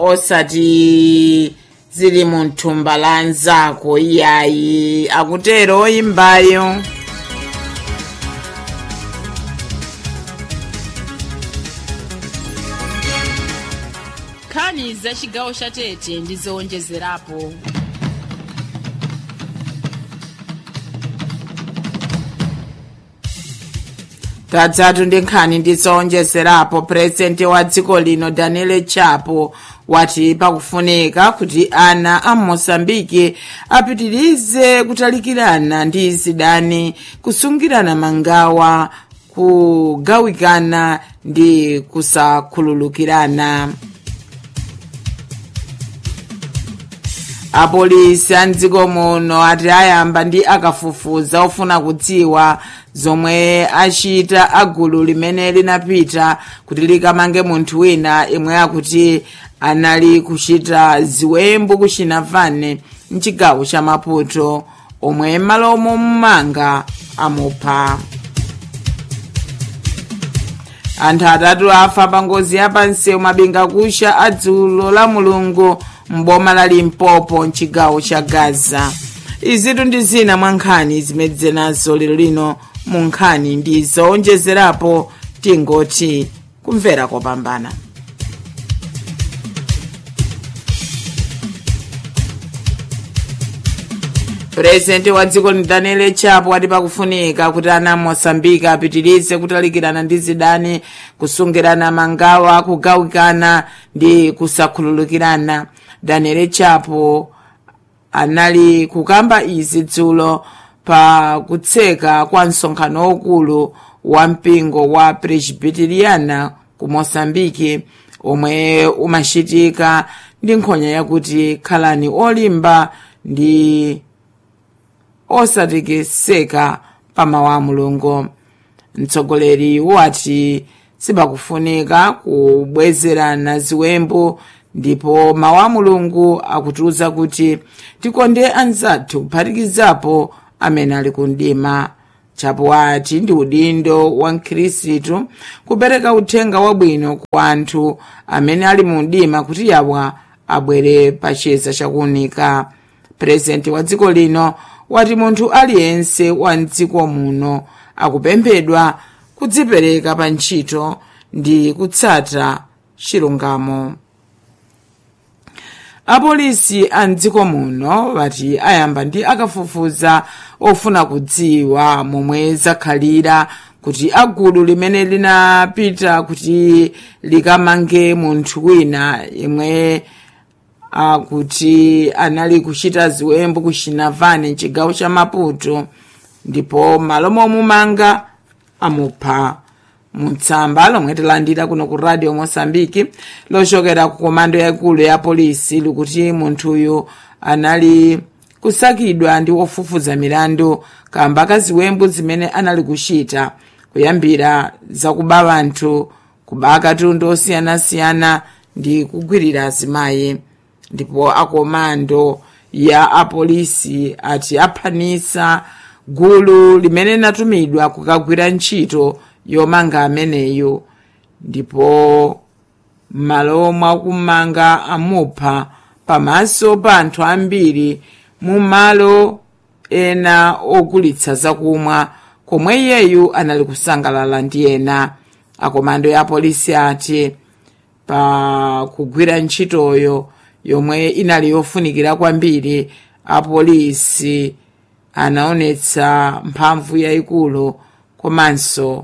osati zili mu thumba la anzako iyayi akutero oyimbayo nkhani za chigawo cha tete ndi zowonjezerapo tadzatu ndi nkhani ndizowonjezerapo purezidenti wa dziko lino daniel chapo wati pakufunika kuti ana a mosambiki apitirize kutalikirana ndi zidani kusungirana mangawa kugawikana ndi kusakhululukirana apolisi a mdziko muno ati ayamba ndi akafufuza ofuna kudziwa zomwe achita agulu limene linapita kuti likamange munthu wina imwe akuti anali kuchita ziwembu kuchinavane mchigawo cha maputo omwe malo momumanga amupha anthu atatu afa pa ngozi yapansewu mabinga kusha adzulo la mulungu mboma la limpopo mchigawo cha gaza izitu ndi zina mwa nkhani zimedze nazo lero lino mu nkhani ndi zowonjezerapo tingoti kumvera kopambana purezidenti wa dziko ni daniel chapo wati pakufunika kuti ana mosambiki apitirize kutalikirana ndi zidani kusungirana mangawa kugawikana ndi kusakhululukirana daniel chapo anali kukamba izi dzulo pa kutseka kwa msonkhano waukulu wa mpingo wa presbiteriana ku mosambiki omwe umachitika ndi nkhonya yakuti khalani olimba ndi osatekeseka pa mawu a mulungu mtsogoleri wati sipakufunika kubwezerana ziwembu ndipo mawu a mulungu akutiuza kuti tikonde anzathu kuphatikizapo amene ali kundima chapo wati ndi udindo wa mkhristu kupereka uthenga wabwino kwa anthu amene ali mu mdima kuti yawa abwere pa chiyeza chakuunika purezidenti wa dziko lino wati munthu aliyense wa mdziko muno akupemphedwa kudzipereka pa ntchito ndi kutsata chilungamo apolisi a mdziko muno wati ayamba ndi akafufuza ofuna kudziwa momwe zakhalira kuti agulu limene linapita kuti likamange munthu wina imwe akuti anali kuchita ziwembu ku chinavani mchigawo cha maputo ndipo malo momumanga amupha mutsamba lomwe tilandira kuno ku radio mosambiki lochokera ku komando yaikulu ya polisi likuti munthuyu anali kusakidwa ndi ofufuza milandu kamba kaziwembu zimene anali kuchita kuyambira zakuba anthu kuba katundu osiyanasiyana ndi kugwirira azimayi ndipo akomando ya apolisi ati aphanisa gulu limene linatumidwa kukagwira ntchito yomanga ameneyo ndipo m'malo mwakumanga amupha pamaso pa anthu ambiri mu malo ena ogulitsa zakumwa komwe iyeyu anali kusangalala ndi ena akomando ya polisi ati pa kugwira ntchitoyo yomwe inali yofunikira kwambiri apolisi anaonetsa mphamvu yayikulu komanso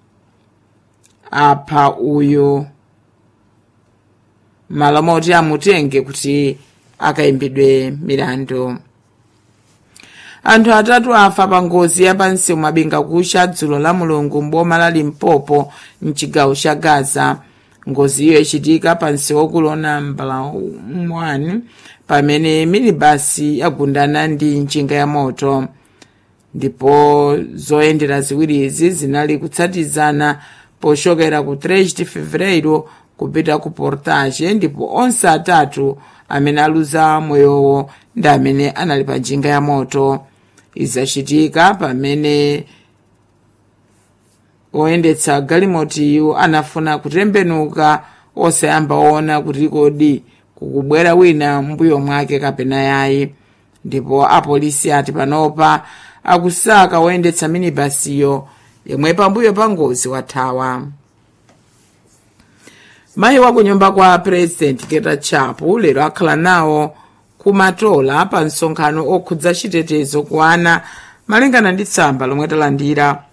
apha uyu malo moti amutenge kuti akayimbidwe milandu anthu atatu afa pa ngozi yapansi mabinga kusha dzulo la mulungu mboma la limpopo mchigawo cha gaza ngoziyo ichitika pansi wokulona mbala 1 pamene minibasi yagundana ndi njinga ya moto ndipo zoyendera ziwirizi zinali kutsatizana pochokera ku 3 de fevereiro kupita ku portage ndipo onse atatu amene aluza moyowo ndi amene anali pa njinga ya moto izachitika pamene oyendetsa galimotiyu anafuna kutembenuka osayamba ona kuti kodi kukubwera wina mbuyo mwake kapena yayi ndipo apolisi ati panopa akusaka woyendetsa minibasiyo yemwe pambuyo pa ngozi wathawa mayi wa kunyumba kwa president keta chapu lero akhala nawo kumatola pa msonkhano okhudza chitetezo ku ana malingana ndi tsamba lomwe talandira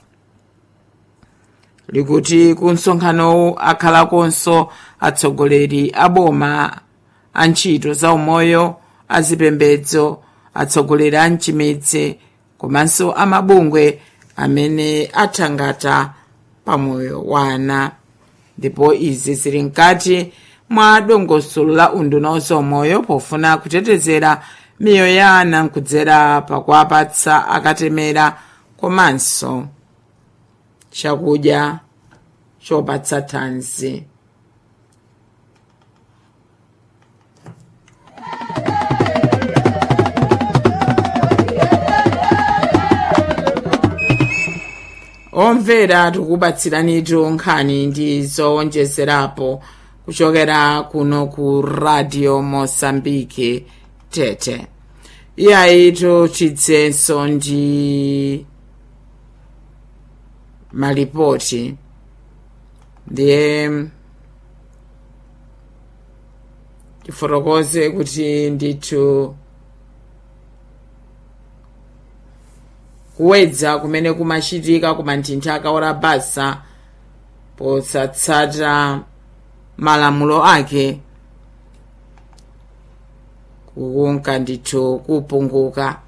likuti ku msonkhanowu akhalakonso atsogoleri a boma a ntchito za umoyo azipembedzo atsogoleri a mchimidzi komanso amabungwe amene athangata pamoyo wa ana ndipo izi zili mkati mwa dongosolo la unduna zaumoyo pofuna kutetezera miyoyo ya ana nkudzera pakuwapatsa akatemera komanso chakudya chopatsa thanzi omvera tikubatsiranitu nkhani ndi zowonjezerapo kuchokera kuno ku radio mosambike tete iyayitu tidzenso ndi malipoti ndiye tifotokoze kuti ndithu kuwedza kumene kumachitika ku manthinthi akaora basa posatsata malamulo ake kukunka ndithu kupunguka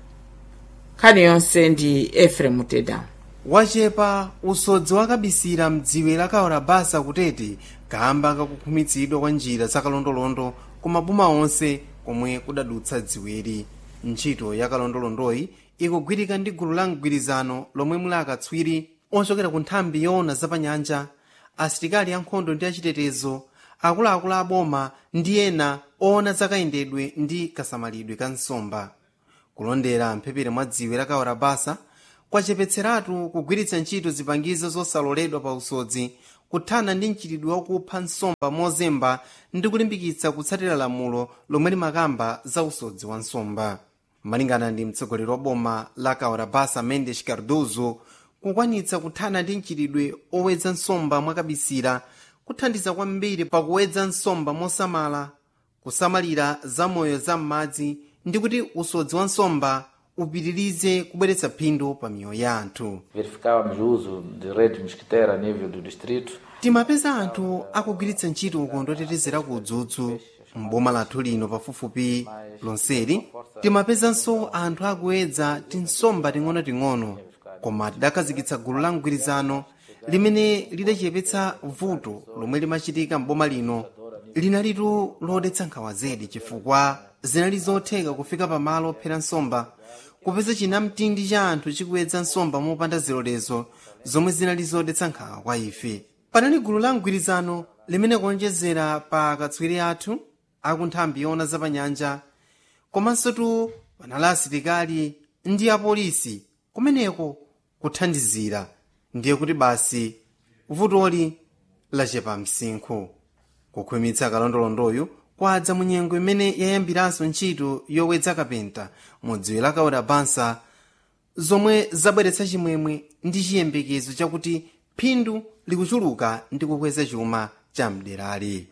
nkhani yonse ndi efremu teda wachepa usodzi wakabisira mdziwe la kaora basa kutete kamba kakukhumitsidwa kwa njira zakalondolondo ku maboma onse komwe kudadutsa dziwiri ntchito yakalondolondoyi ikugwirika ndi gulu la mgwirizano lomwe muli akatswiri ochokera ku nthambi yoona zapanyanja asilikali ankhondo ndi achitetezo akuluakulu aboma ndi ena oona zakayendedwe ndi kasamalidwe ka nsomba kulondera mphepere mwa dziwe la kaora basa kwachepetseratu kugwiritsa ntchito zipangizo zosaloledwa pa usodzi kuthana ndi mchitidwe wakupha nsomba mozemba ndi kulimbikitsa kutsatira lamulo lomwe limakamba za usodzi wa nsomba malingana ndi mtsogoleri wa boma la kaora basa mendes cardozo kukwanitsa kuthana ndi mchitidwe owedza nsomba mwakabisira kuthandiza kwambiri pakuwedza nsomba mosamala kusamalira zamoyo za m'madzi ndi kuti usodzi wa nsomba upitirize kubweretsa phindu pa miyoyo ya anthu verificávamos o uso de rede mosquiteira a nível do distrito. timapeza anthu akugwiritsa ntchito ukondo otetezera ku udzudzu m'boma lathu lino pafupifupi lonseli timapezanso anthu akuwedza tinsomba ting'onoting'ono koma tidakhazikitsa gulu la mgwirizano limene lidachepetsa vuto lomwe limachitika m'boma lino linalitu lodetsa nkhawa zedi chifukwa zinali zotheka kufika pamalo ophera nsomba kupeza chinamtindi cha anthu chikuwedza nsomba mopanda zilolezo zomwe zinali zodetsa nkhawa kwa ife panali gulu la mgwirizano limene kuonjezera pa akatswiri athu akunthambi yoona zapanyanja komanso tu panali asilikali ndi apolisi kumeneko kuthandizira ndiye kuti basi vutoli lachepa msinkhu kukhwimitsa kalondolondoyu kwadza mu nyengo imene yayambiranso ntchito yowedza kapenta mu dziwe la kaora basa zomwe zabweretsa chimwemwe ndi chiyembekezo chakuti phindu likuchuluka ndi kukweza chuma cha mderali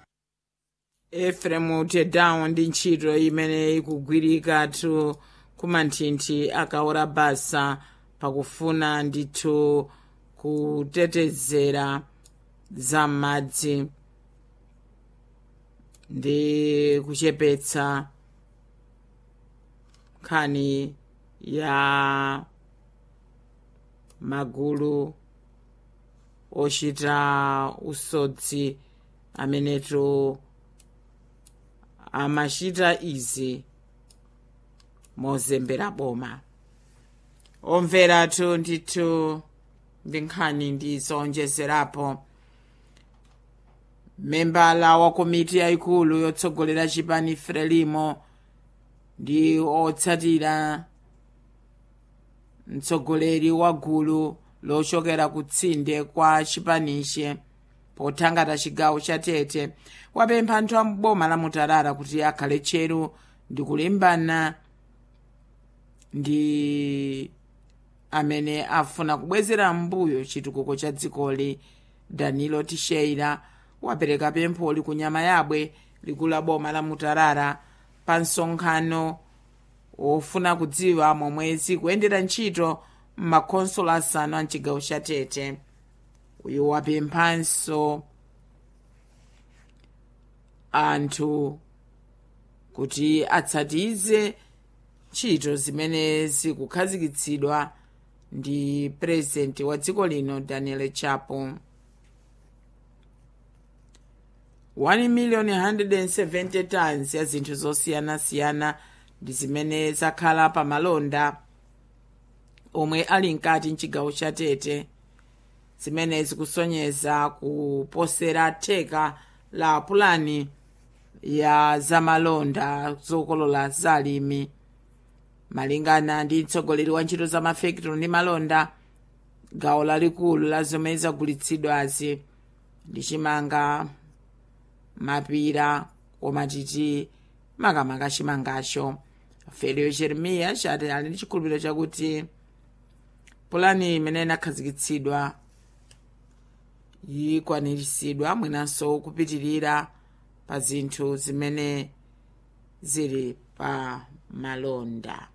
efremu tedawo ndi ntchito imene ikugwirikatu kumanthinthi akaora basa pakufuna ndithu kutetezera zam'madzi ndi kuchepetsa nkhani ya magulu ochita usodzi amenetu amachita izi mozembera boma omveratu ndithu ndi nkhani ndi zowonjezerapo membala wa komiti yayikulu yotsogolera chipani frelimo ndi otsatira mtsogoleri wa gulu lochokera kutsinde kwa chipaniche pothangata chigawo cha tete wapempha anthu a mboma la mutarara kuti akhale tcheru ndi kulimbana ndi amene afuna kubwezera mbuyo chitukuko cha dzikoli danilo tisheira wapereka pempholi ku nyama yabwe likulu la boma la mutarara pa msonkhano wofuna kudziwa momwe zikuyendera ntchito m'makhonsolo asanu a mchigawo cha tete uyu wapemphanso anthu kuti atsatize ntchito zimene zikukhazikitsidwa ndi purezidenti wa dziko lino daniel chapo 1 million 170 tons ya zinthu zosiyanasiyana ndi zimene zakhala pa malonda omwe ali mkati mchigawo cha tete zimene zikusonyeza kuposera theka la pulani ya zamalonda zokolola zalimi malingana ndi mtsogoleri wa ntchito za mafekitolo ndi malonda gawo lalikulu la zomwe zagulitsidwazi ndi chimanga mapira koma titi makamaka chimangacho felio jeremiya chati ali ndi chikhulupiriro chakuti pulani imene inakhazikitsidwa yikwaniritsidwa mwinanso kupitirira pa zinthu zimene zili pa malonda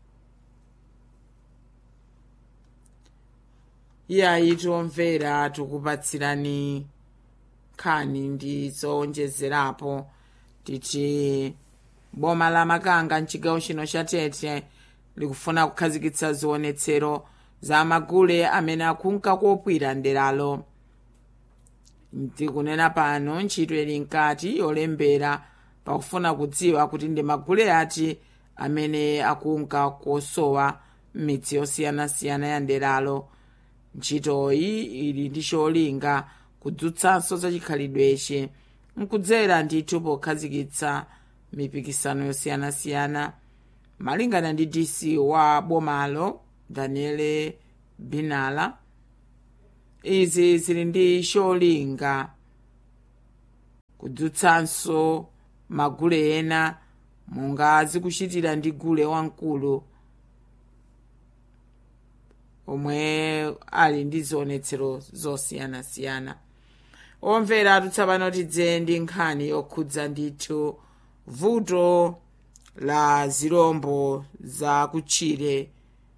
iyayi tiomvera tikupatsirani nkhani ndi zowonjezerapo titi boma la makanga mchigawo chino cha tete likufuna kukhazikitsa zionetsero za magule amene akunka kopwira nderalo ndikunena pano ntchito ili mkati yolembera pakufuna kudziwa kuti ndi magule ati amene akunka kosowa m'midzi yosiyanasiyana ya nderalo ntchitoyi ili ndi cholinga kudzutsanso za chikhalidwechi nkudzera ndithu pokhazikitsa mipikisano yosiyanasiyana malingana ndi dc wa bomalo daniele binala izi zili ndi cholinga kudzutsanso magule ena monga zikuchitira ndi gule wamkulu omwe ali ndi zionetsero zosiyanasiyana omvera atutsapano tidze ndi nkhani yokhudza ndithu vuto la zirombo za kutchire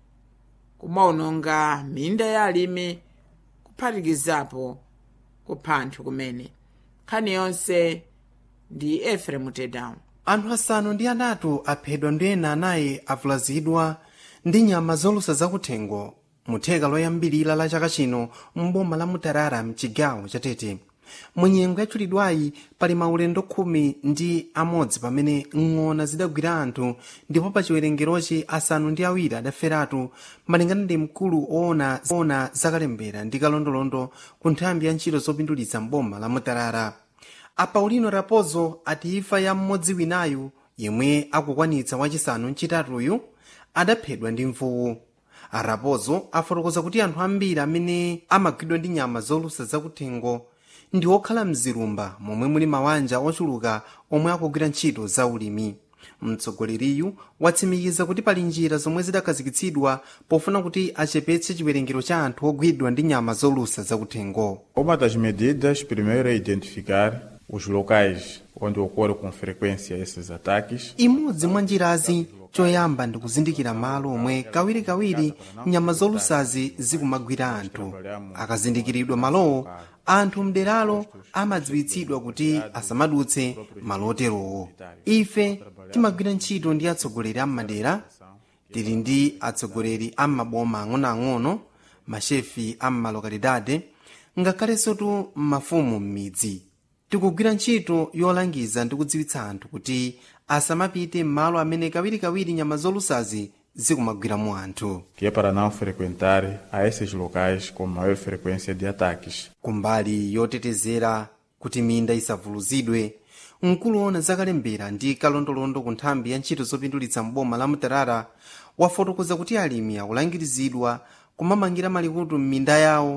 kumaononga minda ya alimi kuphatikizapo kupha anthu kumene nkhani yonse ndi efremu tedown anthu asanu ndi anatu aphedwa ndi ena anayi avulazidwa ndi nyama zolusa zakuthengo mu theka loyambirira la chaka chino mboma la mutarara mchigawo cha tete munyengo yachulidwayi pali maulendo khumi ndi amodzi pamene ng'ona zidagwira anthu ndipo pa chiwerengerochi asanu ndi awiri adaferatu malingana ndi mkulu oona oona zakalembera ndi kalondolondo ku nthambi ya ntchito zopindulitsa mboma la mutarara a paulino raposo ati imfa ya mmodzi winayu yemwe akukwanitsa wachisanu mchitatuyu adaphedwa ndi mvuwu araposo afotokoza kuti anthu ambiri amene amagwidwa ndi nyama zolusa zakuthengo ndi okhala mzilumba momwe muli mawanja ochuluka omwe akugwira ntchito za ulimi mtsogoleriyu watsimikiza kuti pali njira zomwe zidakhazikitsidwa pofuna kuti achepetse chiwerengero cha anthu ogwidwa ndi nyama zolusa zakuthengo Uma das medidas, primeiro, é identificar os locais onde ocorre com frequência esses ataques. imodzi mwa njirazi choyamba ndi kuzindikira malo omwe kawirikawiri nyama zolusazi zikumagwira anthu akazindikiridwa malowo anthu mderalo amadziwitsidwa kuti asamadutse malo oterowo ife timagwira ntchito ndi atsogoleri ammadera tili ndi atsogoleri am'maboma ang'onoang'ono mashefi am'malokalidade ngakhalenso tu mafumu m'midzi tikugwira ntchito yolangiza ndi kudziwitsa anthu kuti asamapite m'malo amene kawirikawiri nyama zolusazi zikumagwiramo anthu que é para não frequentar a esses locais com maior frequência de ataques. kumbali yotetezera kuti minda isavuluzidwe mkulu ona zakalembera ndi kalondolondo ku nthambi ya ntchito zopindulitsa mboma la mutarara wafotokoza kuti alimi akulangirizidwa kumamangira malikutu m'minda yawo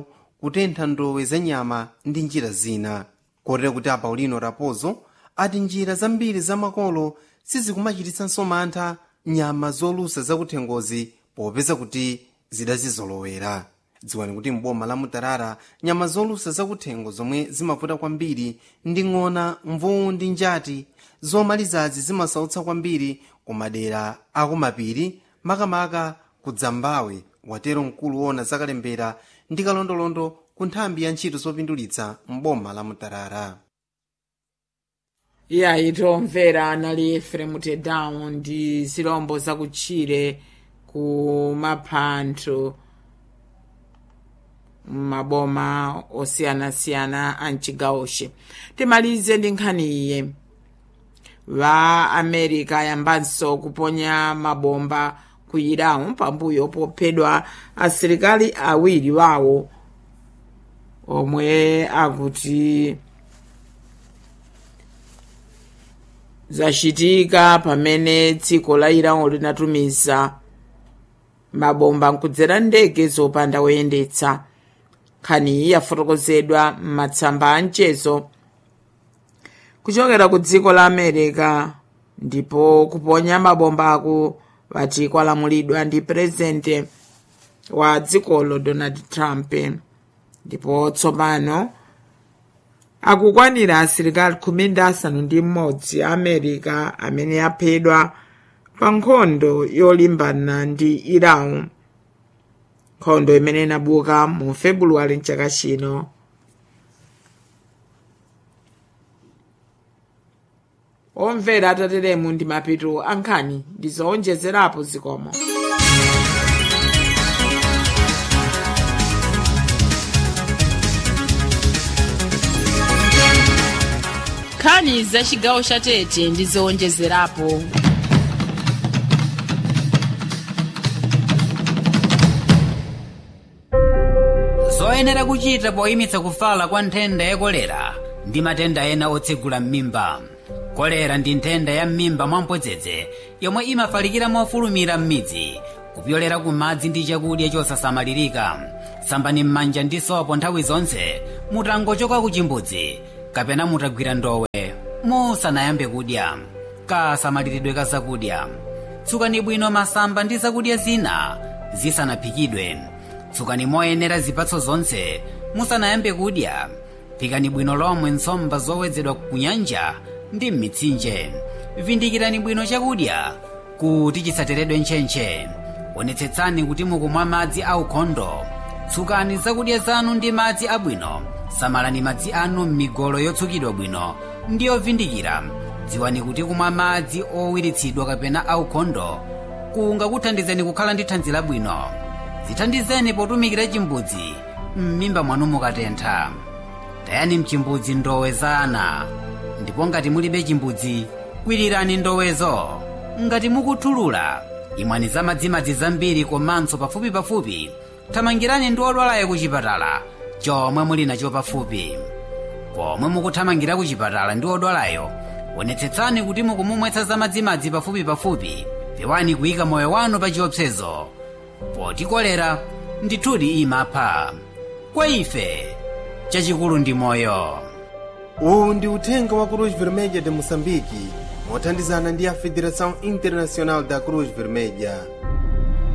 kutentha ndowe za nyama ndi njira zina kotera kuti a paulino raposo ati njira zambiri zamakolo sizikumachititsanso mantha nyama zolusa zakuthengozi popeza kuti zidazizolowera dziwani kuti mboma la mutarara nyama zolusa zakuthengo zomwe zimavuta kwambiri ndi ng'ona mvuwu ndi njati zomalizazi zimasautsa kwambiri ku madera akumapiri makamaka ku dzambawe watero mkulu wona zakalembera ndi kalondolondo ku nthambi ya ntchito zopindulitsa mboma la mutarara iya itomvera anali efrem tedown ndi zilombo zakutchire ku maphwando maboma osiyanasiyana a mchigawoche timalize ndi nkhani iye va america ayambanso kuponya mabomba ku iran pambuyo pophedwa asilikali awiri wawo omwe akuti zachitika pamene dziko la iran linatumiza mabomba nkudzera ndege zopanda woyendetsa nkhaniyi yafotokozedwa m'matsamba a mchezo kuchokera ku dziko la america ndipo kuponya mabomba aku vati kwalamulidwa ndi purezidenti wa dzikolo donald trump ndipo tsopano akukwanira asilikali khumi ndi asanu ndi mmodzi a america amene aphedwa pa nkhondo yolimbana ndi iran nkhondo imene inabuka mu febuluwali mchaka chino omvera atateremu ndi mapeto ankhani ndi zoonjezerapo zikomo nkhani za chigawo cha tete ndi zowonjezerapo zoyenera kuchita poyimitsa kufala kwa nthenda ya kolera ndi matenda ena otsegula m'mimba kolera ndi nthenda ya m'mimba mwampodzedze yomwe imafalikira mofulumira m'midzi kupyolera ku madzi ndi chakudya chosasamalirika sambani m'manja ndi sopo nthawi zonse mutangochoka ku chimbudzi kapena mutagwira ndowe musanayambe kudya kasamaliridwe ka zakudya tsukani bwino masamba ndi zakudya zina zisanaphikidwe tsukani moyenera zipatso zonse musanayambe kudya phikani bwino lomwe nsomba zowedzedwa ku nyanja ndi m'mitsinje vindikirani bwino chakudya kuti chisateredwe ntchentche onetsetsani kuti mukumwa madzi aukhondo tsukani zakudya zanu ndi madzi abwino samalani madzi anu m'migolo yotsukidwa bwino ndi yovindikira dziwani kuti kumwa madzi owiritsidwa kapena aukhondo kungakuthandizeni kukhala ndi thanzi labwino zithandizeni potumikira chimbudzi m'mimba mwanu mukatentha tayani mchimbudzi ndowe za ana ndipo ngati mulibe chimbudzi kwirirani ndowezo ngati mukuthulula imwani za madzimadzi zambiri komanso pafupipafupi thamangirani ndi odwalayo ku chipatala chomwe muli nacho pafupi pomwe mukuthamangira ku chipatala ndi odwalayo onetsetsani kuti mukumumwetsa za madzimadzi pafupipafupi pewani kuyika moyo wanu pa chiopsezo poti kolera ndithudi imapha kwa ife chachikulu ndi moyo uwu ndi uthenga wa cruz vermelha de moçambique mothandizana ndi a federação internacional da cruz vermelha